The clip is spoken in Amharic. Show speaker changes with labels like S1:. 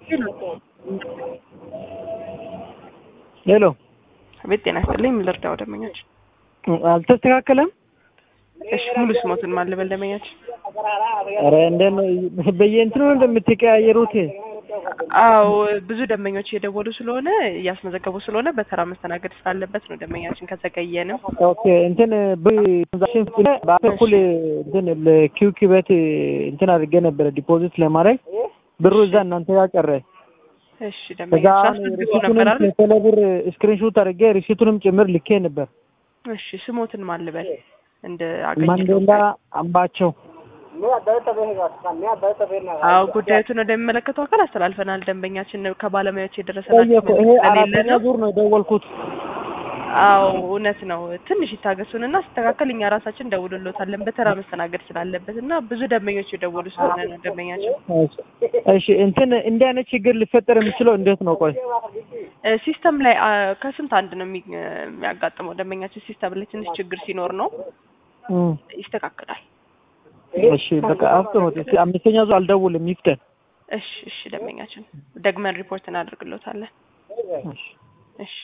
S1: ሄሎ
S2: ቤት ጤና ይስጥልኝ። ምን ልርዳው ደንበኞች?
S1: አልተስተካከለም።
S2: እሺ ሙሉ ስሞትን ማን ልበል ደንበኞች?
S1: ኧረ እንዴት ነው በየእንትኑ እንደምትቀያየሩት?
S2: አዎ ብዙ ደንበኞች እየደወሉ ስለሆነ እያስመዘገቡ ስለሆነ በተራ መስተናገድ ስላለበት ነው ደንበኛችን ከዘገየንም።
S1: ኦኬ እንትን ትራንዛክሽን በኩል እንትን ለኪው ኪበት እንትን አድርጌ ነበረ ዲፖዚት ለማድረግ ብሩ እዛ እናንተ ጋር ቀረ።
S2: እሺ
S1: እዛ
S2: ደንበኛችን አስመዝግበው ነበር አይደል?
S1: ቴሌብር ስክሪንሾት አድርጌ ሪሲቱንም ጭምር ልኬ ነበር።
S2: እሺ ስሞትን ማን ልበል እንደ አገኘ
S1: ማንዴላ አምባቸው
S2: አዎ ጉዳዩትን ወደሚመለከተው አካል አስተላልፈናል። ደንበኛችን ከባለሙያዎች የደረሰናቸው
S1: ጠየቁ። ይሄ
S2: መልዕክት ስለሌለ
S1: አራተኛ
S2: ነው።
S1: ዙር ነው የደወልኩት።
S2: አዎ እውነት ነው። ትንሽ ይታገሱንና ሲስተካከል እኛ ራሳችን ደውልሎታለን በተራ መስተናገድ ስላለበት እና ብዙ ደንበኞች የደወሉ ስለሆነ ነው ደንበኛችን
S1: እሺ እንትን እንዲህ አይነት ችግር ሊፈጠር የሚችለው እንዴት ነው? ቆይ
S2: እ ሲስተም ላይ አ፣ ከስንት አንድ ነው የሚ- የሚያጋጥመው ደንበኛችን ሲስተም ላይ ትንሽ ችግር ሲኖር ነው
S1: እም፣
S2: ይስተካከላል።
S1: እሺ በቃ አፍጥኑት። እስኪ አምስተኛ ዙር አልደውልም ይፍጠን።
S2: እሺ እሺ ደንበኛችን ደግመን ሪፖርት እናደርግሎታለን።
S1: እሺ
S2: እሺ